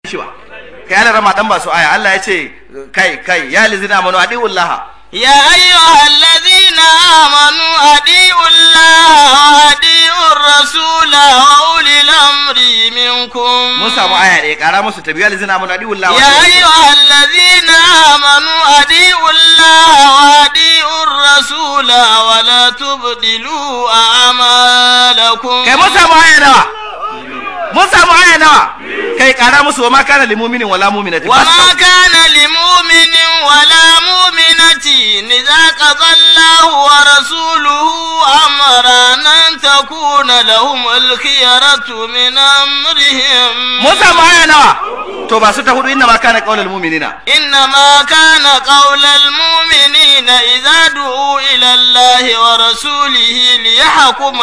shi ba kai ana rama dan ba su aya Allah ya ce kai kai ya lizina amanu adiullaha يا أيها الذين آمنوا أطيعوا الله وأطيعوا الرسول وأولي الأمر منكم mun samu aya ɗaya ƙara musu tabi ya lizina amanu adiullaha يا أيها الذين آمنوا أطيعوا الله وأطيعوا الرسول ولا تبدلوا أعمالكم kai mun samu aya nawa mun samu aya nawa kai ƙara musu wa ma kana lil mu'minin wala mu'minatin وما كان لمؤمن ولا مؤمنة إذا قضى الله ورسوله أمرا أن تكون لهم الخيرة من أمرهم mun samu aya nawa to ba su ta hudu inna ma kana qaulul mu'minina إنما كان قول المؤمنين إذا دعوا إلى الله ورسوله ليحكم